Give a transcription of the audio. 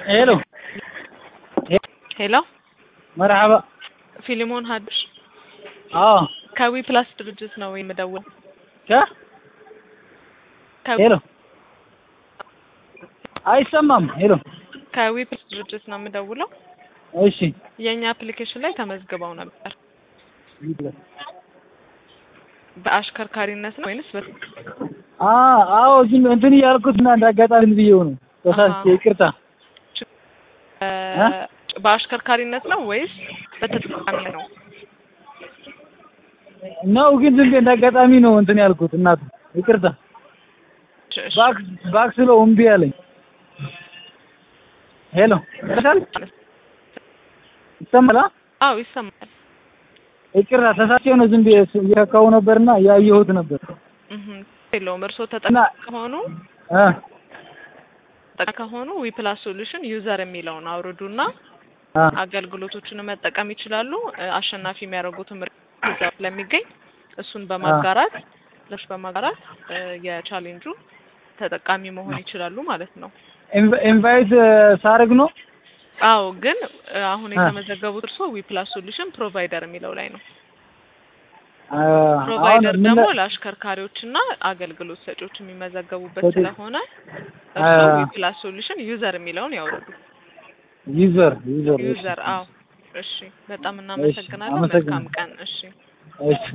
ሄሎ ሄሎ መርሐባ። ፊሊሞን ሀዱሽ አዎ ከዊ ፕላስ ድርጅት ነው የምደውል። ከ ሄሎ አይሰማም። ሄሎ ከዊ ፕላስ ድርጅት ነው የምደውለው። እሺ የእኛ አፕሊኬሽን ላይ ተመዝግበው ነበር። በአሽከርካሪነት ነው ወይንስ በ አ አዎ ዝም እንትን እያልኩት እና እንዳጋጣሚ ብዬው ነው ተሳስቼ፣ ይቅርታ። እ በአሽከርካሪነት ነው ወይስ በተጠቃሚ ነው? ነው ግን ዝም ብዬ እንዳጋጣሚ ነው እንትን ያልኩት እናቱ፣ ይቅርታ። እሺ፣ እሺ። ባክ ባክ ስለው እምቢ አለኝ። ሄሎ ይሰማል? ይሰማል? አዎ ይሰማል። ይቅርታ ተሳስቼ ነው ዝም ብዬ እየካካው ነበርና ያየሁት ነበር እህ የለውም። እርስዎ እና ተጠቃሚ ከሆኑ እ ተጠቃሚ ከሆኑ ዊ ፕላስ ሶሉሽን ዩዘር የሚለውን አውርዱና አ አገልግሎቶችን መጠቀም ይችላሉ። እ አሸናፊ የሚያደርጉትም እዛ ስለሚገኝ እሱን በማጋራት ለሽ በማጋራት እ የቻሌንጁ ተጠቃሚ መሆን ይችላሉ ማለት ነው። ኢንቫ- ኢንቫይት ሳረግ ነው አዎ ግን እ አሁን አ የተመዘገቡት እርስዎ ዊ ፕላስ ሶሉሽን ፕሮቫይደር የሚለው ላይ ነው። አ አሁን ፕሮቫይደር ምን ደግሞ ለ- ለአሽከርካሪዎችና አገልግሎት ሰጪዎች የሚመዘገቡበት ሰጪ- ስለሆነ አ እርስዎ ዊ ፕላስ ሶሉሽን ዩዘር የሚለውን ያውርዱ። ዩዘር ዩዘር እሺ ዩዘር አዎ። እሺ፣ በጣም እሺ እናመሰግናለን። መልካም አመሰግናለሁ። ቀን። እሺ። እሺ